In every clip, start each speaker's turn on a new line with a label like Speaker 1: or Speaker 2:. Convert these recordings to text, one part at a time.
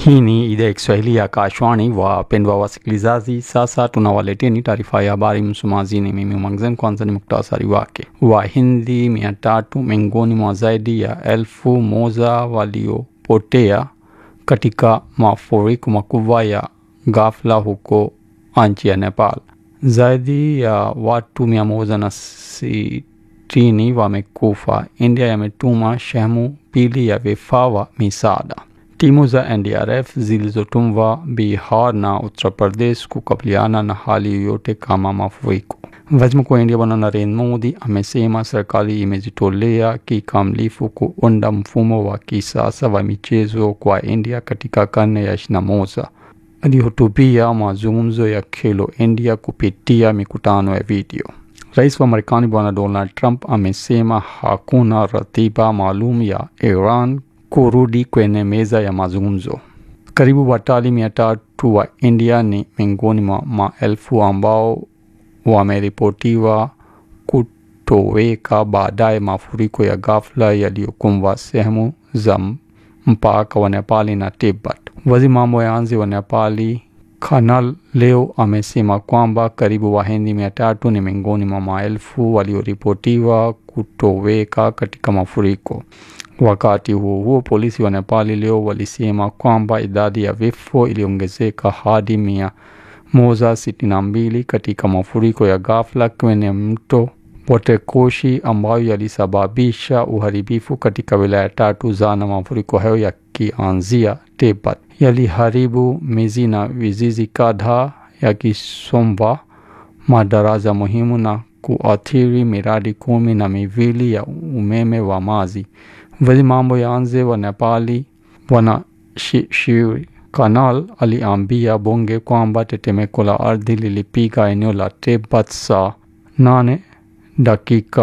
Speaker 1: Hii ni idhaa ya Kiswahili ya Kashwani. Wapendwa wasikilizaji, sasa tunawaleteni taarifa ya habari. Msomaji ni mimi Mwangzen. Kwanza ni muktasari wake. Wahindi mia tatu miongoni mwa zaidi ya elfu moja waliopotea katika mafuriko makubwa ya ghafla huko nchi ya Nepal. Zaidi ya watu mia moja na sitini wamekufa. India yametuma sehemu pili ya vifaa wa misaada. Timu za NDRF zilizotumwa Bihar na Uttar Pradesh kukabiliana na hali yoyote kama mafuriko. Waziri Mkuu wa India Bwana Narendra Modi amesema serikali imejitolea kikamilifu kuunda mfumo wa kisasa wa michezo kwa India katika karne ya ishirini na moja. Alihutubia mazungumzo ya Khelo India kupitia mikutano ya video. Rais wa Marekani Bwana Donald Trump amesema hakuna ratiba maalum ya Iran kurudi kwenye meza ya mazungumzo. Karibu watalii mia tatu wa India ni miongoni mwa maelfu ambao wameripotiwa kutoweka baadaye mafuriko ya ghafla yaliyokumba sehemu za mpaka wa Nepali na Tibet. Waziri mambo ya nje wa Nepali Kanal leo amesema kwamba karibu Wahindi mia tatu ni miongoni mwa maelfu walioripotiwa kutoweka katika mafuriko. Wakati huo huo, polisi wa Nepali leo walisema kwamba idadi ya vifo iliongezeka hadi mia moja sitini na mbili katika mafuriko ya ghafla kwenye mto Botekoshi ambayo yalisababisha uharibifu katika wilaya tatu za na mafuriko hayo yakianzia Tibet yaliharibu miji na vijiji kadhaa yakisomba madaraja muhimu na kuathiri miradi kumi na miwili ya umeme wa maji. Waziri mambo ya nje wa Nepali Bwana Shri Kanal aliambia bunge kwamba tetemeko la ardhi lilipiga eneo la Tibet saa nane dakika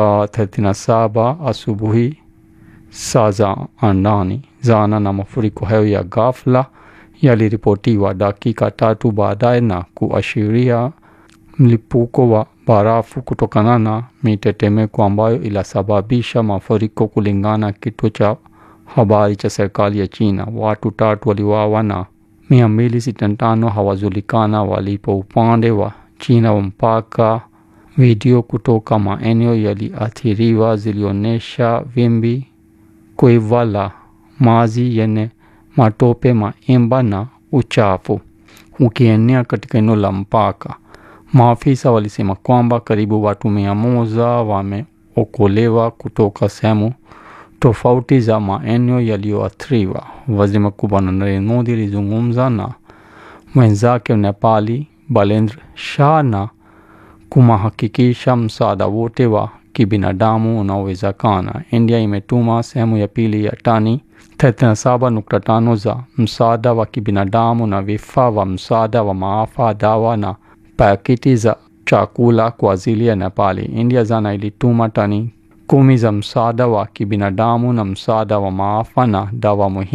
Speaker 1: 37 asubuhi saa za andani jana, na mafuriko hayo ya ghafla yaliripotiwa dakika tatu baadaye na kuashiria mlipuko wa barafu kutokana na mitetemeko ambayo ilisababisha mafuriko. Kulingana kituo cha habari cha serikali ya China, watu tatu waliuawa na mia mbili sitini na tano hawajulikana walipo upande wa China wa mpaka. Video kutoka maeneo yaliathiriwa zilionyesha vimbi kubwa la maji yenye matope, maimba na uchafu ukienea katika eneo la mpaka. Maafisa walisema kwamba karibu watu mia moja wameokolewa kutoka sehemu tofauti za maeneo yaliyoathiriwa. Waziri Mkuu Bwana Narendra Modi alizungumza na mwenzake Nepali Balendra Shah na kumhakikisha msaada wote wa kibinadamu unaowezekana. India imetuma sehemu ya pili ya tani 37.5 za msaada wa kibinadamu na vifaa vya msaada wa maafa, dawa na pakiti za chakula kwa ajili ya Nepali. India jana ilituma tani kumi za msaada wa kibinadamu na msaada wa maafa na dawa muhimu